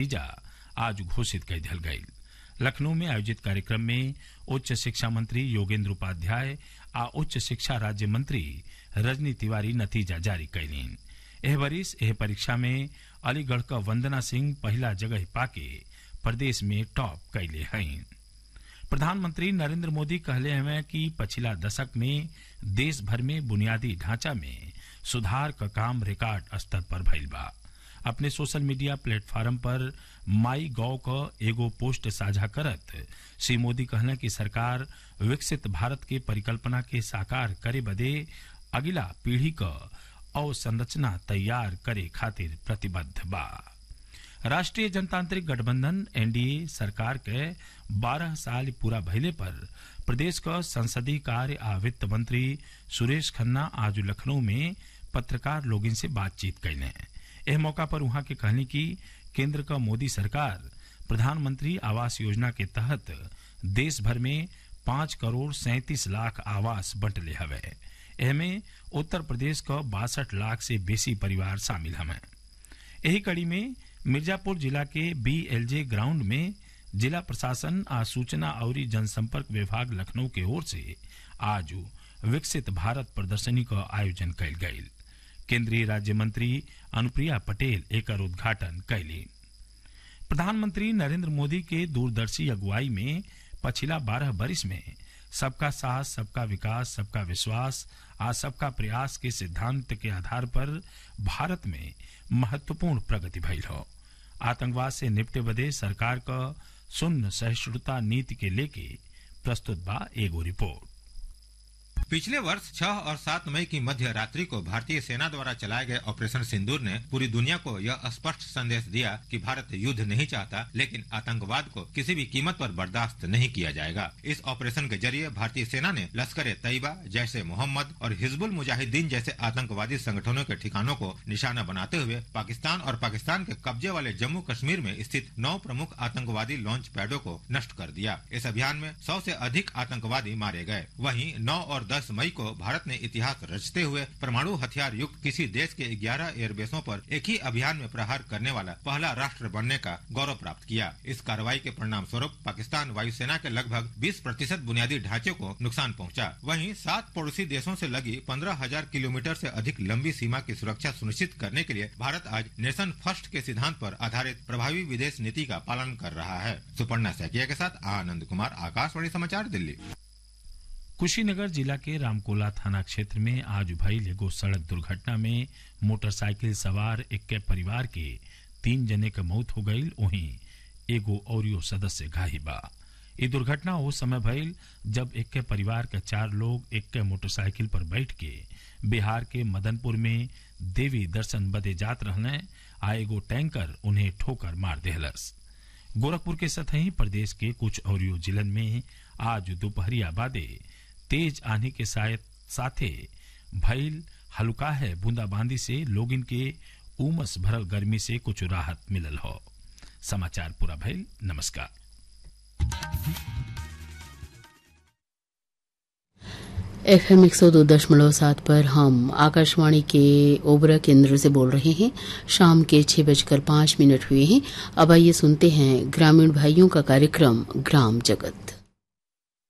नतीजा आज घोषित कर दिया गई लखनऊ में आयोजित कार्यक्रम में उच्च शिक्षा मंत्री योगेंद्र उपाध्याय आ उच्च शिक्षा राज्य मंत्री रजनी तिवारी नतीजा जारी कैलीन एह वरिस एह परीक्षा में अलीगढ़ का वंदना सिंह पहला जगह पाके प्रदेश में टॉप कैले हैं प्रधानमंत्री नरेंद्र मोदी कहले हैं कि पिछला दशक में देश भर में बुनियादी ढांचा में सुधार का काम रिकॉर्ड स्तर पर भइल बा अपने सोशल मीडिया प्लेटफॉर्म पर माई गौ का एगो पोस्ट साझा करत श्री मोदी कहना कि सरकार विकसित भारत के परिकल्पना के साकार करे बदे अगिला पीढ़ी का अवसंरचना तैयार करे खातिर प्रतिबद्ध बा राष्ट्रीय जनतांत्रिक गठबंधन एनडीए सरकार के 12 साल पूरा भइले पर प्रदेश का संसदीय कार्य आ वित्त मंत्री सुरेश खन्ना आज लखनऊ में पत्रकार लोगन से बातचीत कैले एह मौका पर वहां के कहनी कि केंद्र का मोदी सरकार प्रधानमंत्री आवास योजना के तहत देश भर में पांच करोड़ सैंतीस लाख आवास बंटले हवे एहमें उत्तर प्रदेश का बासठ लाख से बेसी परिवार शामिल हवे यही कड़ी में मिर्जापुर जिला के बीएलजे ग्राउंड में जिला प्रशासन आ सूचना और जनसंपर्क विभाग लखनऊ के ओर से आज विकसित भारत प्रदर्शनी का आयोजन कल गयी केंद्रीय राज्य मंत्री अनुप्रिया पटेल एक उद्घाटन कैली प्रधानमंत्री नरेंद्र मोदी के दूरदर्शी अगुवाई में पछिला बारह बरिस में सबका साथ सबका विकास सबका विश्वास आ सबका प्रयास के सिद्धांत के आधार पर भारत में महत्वपूर्ण प्रगति भइल हो आतंकवाद से निपटे बदे सरकार का शून्य सहिष्णुता नीति के लेके प्रस्तुत बा एगो रिपोर्ट पिछले वर्ष 6 और 7 मई की मध्य रात्रि को भारतीय सेना द्वारा चलाए गए ऑपरेशन सिंदूर ने पूरी दुनिया को यह स्पष्ट संदेश दिया कि भारत युद्ध नहीं चाहता लेकिन आतंकवाद को किसी भी कीमत पर बर्दाश्त नहीं किया जाएगा इस ऑपरेशन के जरिए भारतीय सेना ने लश्कर तैयबा जैसे मोहम्मद और हिजबुल मुजाहिदीन जैसे आतंकवादी संगठनों के ठिकानों को निशाना बनाते हुए पाकिस्तान और पाकिस्तान के कब्जे वाले जम्मू कश्मीर में स्थित नौ प्रमुख आतंकवादी लॉन्च पैडों को नष्ट कर दिया इस अभियान में सौ से अधिक आतंकवादी मारे गए वहीं नौ और दस मई को भारत ने इतिहास रचते हुए परमाणु हथियार युक्त किसी देश के 11 एयरबेसों पर एक ही अभियान में प्रहार करने वाला पहला राष्ट्र बनने का गौरव प्राप्त किया इस कार्रवाई के परिणाम स्वरूप पाकिस्तान वायुसेना के लगभग 20 प्रतिशत बुनियादी ढांचे को नुकसान पहुंचा वहीं सात पड़ोसी देशों से लगी पंद्रह हजार किलोमीटर से अधिक लंबी सीमा की सुरक्षा सुनिश्चित करने के लिए भारत आज नेशन फर्स्ट के सिद्धांत पर आधारित प्रभावी विदेश नीति का पालन कर रहा है सुपर्णा सैकिया के साथ आनंद कुमार आकाशवाणी समाचार दिल्ली कुशीनगर जिला के रामकोला थाना क्षेत्र में आज भइल एगो सड़क दुर्घटना में मोटरसाइकिल सवार इक्के परिवार के तीन जने के मौत हो गई वहीं एगो औरियो सदस्य घाही बा ये दुर्घटना उस समय भइल जब इक्के परिवार के चार लोग इक्के मोटरसाइकिल पर बैठ के बिहार के मदनपुर में देवी दर्शन बदे जात रहने आ एगो टैंकर उन्हें ठोकर मार देहलस गोरखपुर के सतही प्रदेश के कुछ औरियो जिलन में आज दोपहरिया बादे तेज आने के साथे भइल हल्का है बूंदाबांदी से लोगिन के उमस भरल गर्मी से कुछ राहत मिलल हो समाचार पूरा भइल नमस्कार एफ एम एक सौ दो दशमलव सात पर हम आकाशवाणी के ओबरा केंद्र से बोल रहे हैं शाम के छह बजकर पांच मिनट हुए हैं अब आइए सुनते हैं ग्रामीण भाइयों का कार्यक्रम ग्राम जगत